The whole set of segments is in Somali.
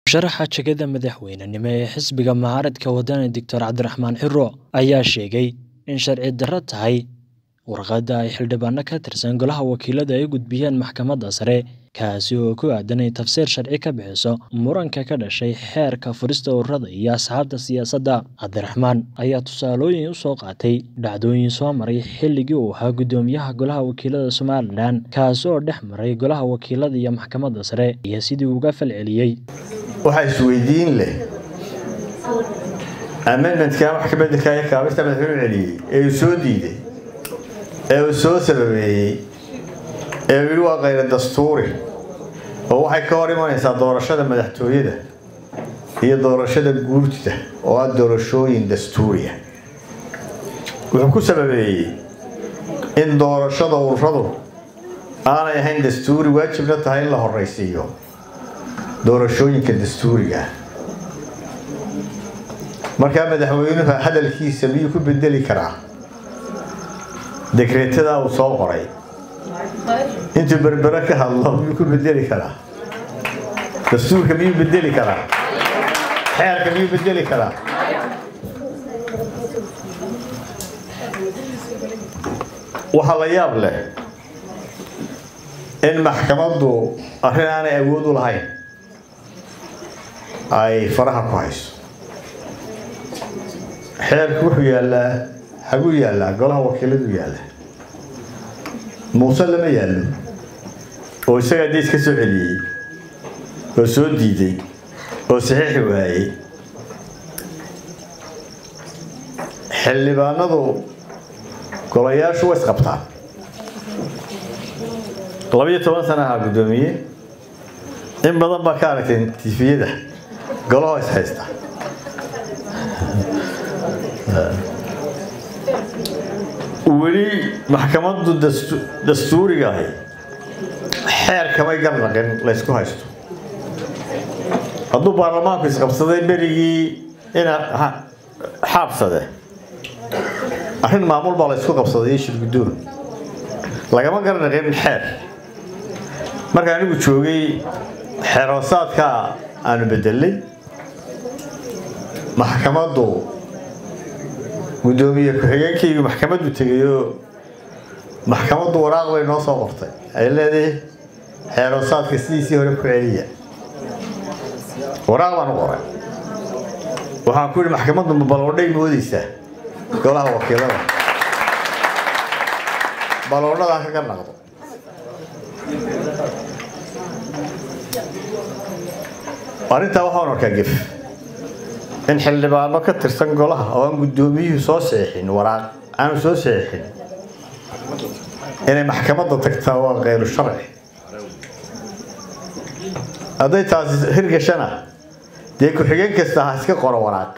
Sharaxa jagada madaxweynenimo ee xisbiga mucaaradka wadani Dr Cabdiraxmaan Ciro ayaa sheegay in sharci darro tahay warqadda ay xildhibaano ka tirsan golaha wakiilada ay u gudbiyeen maxkamadda sare kaasi oo ku aadan in tafsiir sharci ka bixiso muranka ka dhashay xeerka furista ururada iyo asxaabta siyaasadda cabdiraxmaan ayaa tusaalooyin u soo qaatay dhacdooyin soo maray xilligii uu ahaa guddoomiyaha golaha wakiilada somalilan kaasi oo dhex maray golaha wakiilada iyo maxkamadda sare iyo sidii uga falceliyey waxaa isweydiin leh amendmentka wax ka bedelka iyo kaabista madaxweynu celiyey ee uu soo diiday ee uu soo sababeeyey ee uu yidhi waa kayra dastuuri oo waxay ka hor imanaysaa doorashada madaxtooyada iyo doorashada guurtida oo ah doorashooyin dastuuriya wuxuu ku sababeeyey in doorashada ururadu aanay ahayn dastuuri waajibna tahay in la horeysiiyo doorashooyinka dastuuriga markaa madaxweynuhu hadalkiisa miyuu ku bedeli karaa dekreetadaa uu soo qoray intuu berbere ka hadlo miyuu ku bedeli karaa dastuurka miyuu bedeli karaa xeerka miyuu bedeli karaa waxaa la yaab leh in maxkamaddu arrin aanay awood u lahayn ay faraha ku hayso xeerku wuxuu yaallaa xaguu yaallaa golaha wakiiladu yaalla muuse lama yaallo oo isagaa deys ka soo celiyey oo soo diiday oo saxiixi waayey xildhibaanadu golayaashu way isqabtaan labayo toban sana ahaa guddoomiye in badan baa ka aragtay tifiyada golahoo is haysta weli maxkamaddu dastuuriga ahi xeer kamay garnaqin laysku haysto hadduu baarlamaanku isqabsaday berigii ina xaabsade arrin maamul baa laysku qabsaday iyo shirguddoon lagama garnaqin xeer marka anigu joogay xeer hoosaadka aanu bedelay maxkamaddu guddoomiye ku-xigeenkaygu maxkamaddu tegayoo maxkamaddu waraaq bay noo soo qortay ay leedahay xeeroosaadka sidiisii hore ku celiya waraaq baan u qoray waxaan ku yidhi maxkamaddu ma baloodhay moodaysaa golaha wakiilada baloodhadaa kaga naqdo arrintaa waxaan arkaa gef in xildhibaano ka tirsan golaha oo aan guddoomiyuhu soo saxiixin waraaq aanu soo saxiixin inay maxkamadda tagtaa waa kayru sharci hadday taasi hirgashana dee ku-xigeen kasta ha iska qoro waraaq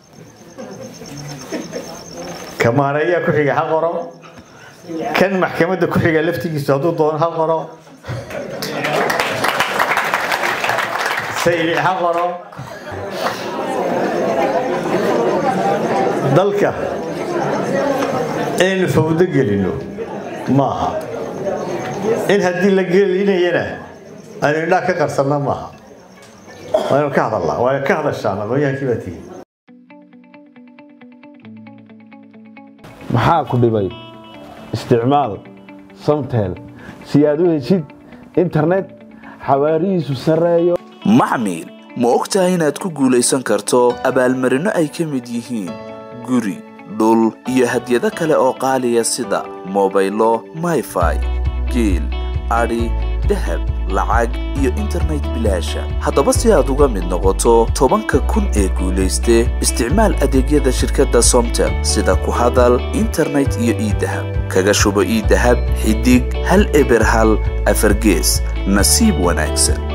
ka maareeyaa ku-xiga ha qoro kan maxkamadda ku-xiga laftigiisu hadduu doono ha qoro sayli ha qoro dalka inaynu fawdo gelino maaha in haddii la gelinayana aynu indhaa ka qarsanna maaha waaynu ka hadalnaa waaynu ka hadashaan aqoonyahaankii baa tihi maxaa ku dhibay isticmaal samtel si aad u heshid internet xawaarihiisu sarreeyo maxmil ma og tahay inaad ku guulaysan karto abaalmarinno ay ka mid yihiin guri dhul iyo hadyado kale oo qaaliya sida mobaylo mayfai geel adhi dahab lacag iyo internet bilaasha haddaba si aad uga mid noqoto tobanka kun ee guulayste isticmaal adeegyada shirkadda somtel sida ku hadal internet iyo iidahab kaga shubo iidahab xidig hal eber hal afargees nasiib wanaagsan